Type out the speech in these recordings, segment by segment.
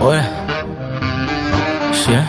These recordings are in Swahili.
Ouais. Chien.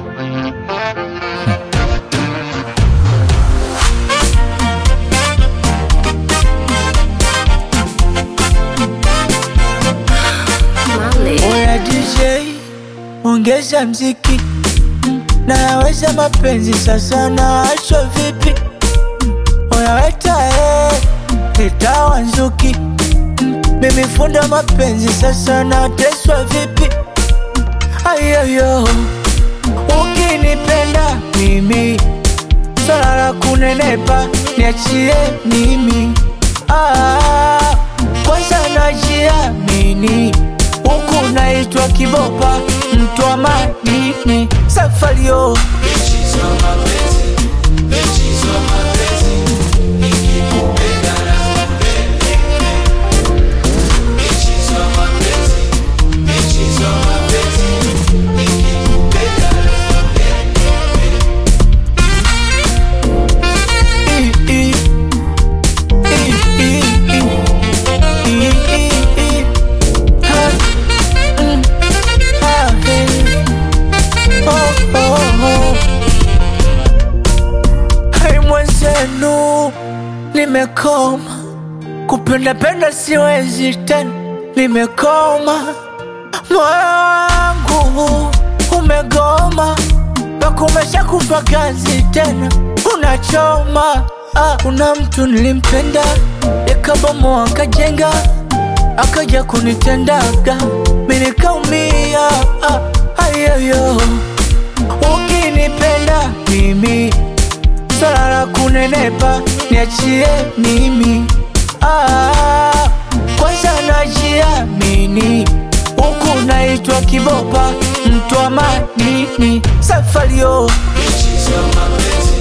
Oya DJ, ongeza mziki, naweza mapenzi sasa, naachwa vipi? Oya weta eh, leta wanzuki, mimi funda mapenzi sasa, nateswa vipi? Ayoyo, ukinipenda mimi, swala la kunenepa niachie mimi. Ah, kwanza najiamini huku naitwa kibopa, mtu wa madini, safario Hai mwenzenu, nimekoma kupenda penda, siwezi tena, nimekoma. Moyo wangu umegoma, nakumesha kufa kazi tena, unachoma. Ah, kuna mtu nilimpenda, yakabomoa akajenga, akaja kunitendaga, mimi nikaumia. Ah, ayoyo, ukinipenda mimi swala la kunenepa niachie mimi. Ah, kwanza najiamini huku naitwa kibopa, mtu wa madini, safario Bitches on my best